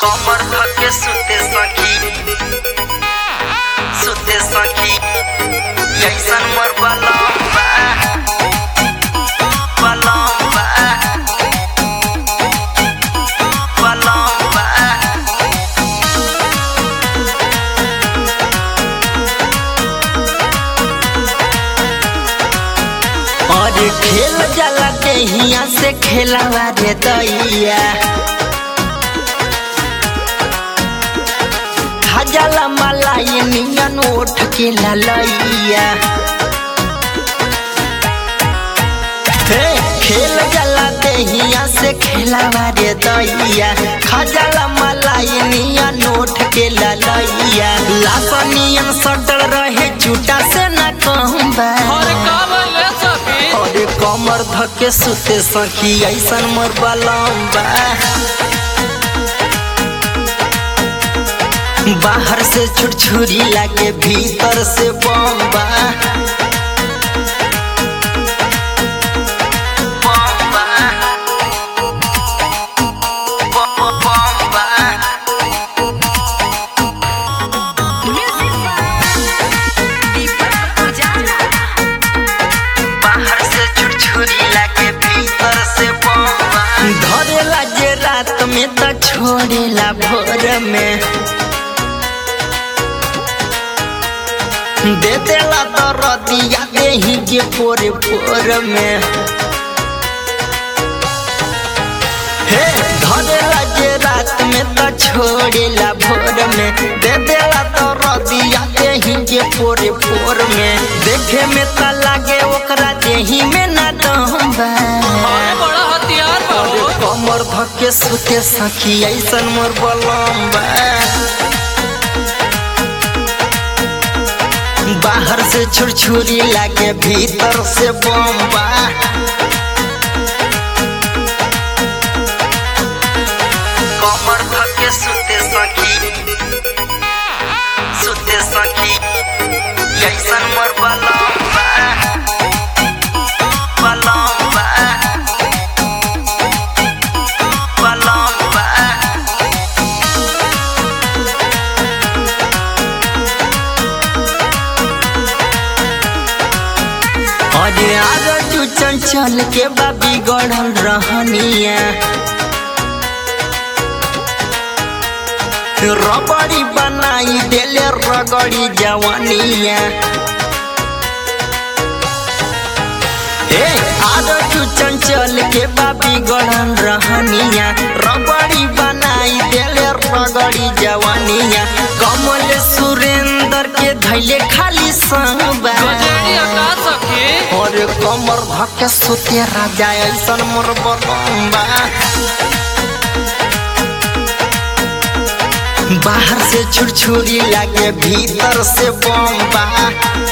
कमर धके सुते सखी सुते सखी ऐसन मोर बलम्बा बलम्बा बलम्बा और खेल जला के हिया से खेलावा रे दैया हजला मलाई नियन उठ के ललैया हे खेल जला देहिया से खेलावा रे दैया खजला मलाई नियन उठ के ललैया लासनियन सटल रहे झूठा से न कहूँबा अरे का बोले सखी अरे कमर धके सुते सखी ऐसन मोर बलम्बा बाहर से छुरछुरी लागे भीतर से बम्बा बम्बा बम्बा बाहर से छुरछुरी लागे भीतर से बम्बा धरेला जे रात में त छोड़ेला भोर में दे देला तो रतिया देही के पोरे पोर में हे धरेला जे रात में त छोड़ेला भोर में दे देला तो रतिया देही के पोरे पोर में देखे में त लागे ओकरा देही में ना डहबा अरे बड़ा हथियार बा अरे हो। कमर धके सुते सखी ऐसन मोर बलम्बा बाहर से छुरछुरी लागे भीतर से बम्बा कमर धके सुते सखी सुते सखी ऐसन मोर बलम्बा बलम्बा बलम्बा अरे आगे तू चंचल के बाबी गढ़ल रहनिया रबड़ी बनाई देले रगड़ी जवानिया ए आगे तू चंचल के बाबी गढ़ल रहनिया रबड़ी बनाई देले रगड़ी जवानिया कमल सुरेंद्र के धैले खाली संगबा गजेरिया का सखी और कमर धके सुते राजा ऐसन मोर बलम्बा बाहर से छुरछुरी लागे भीतर से बम्बा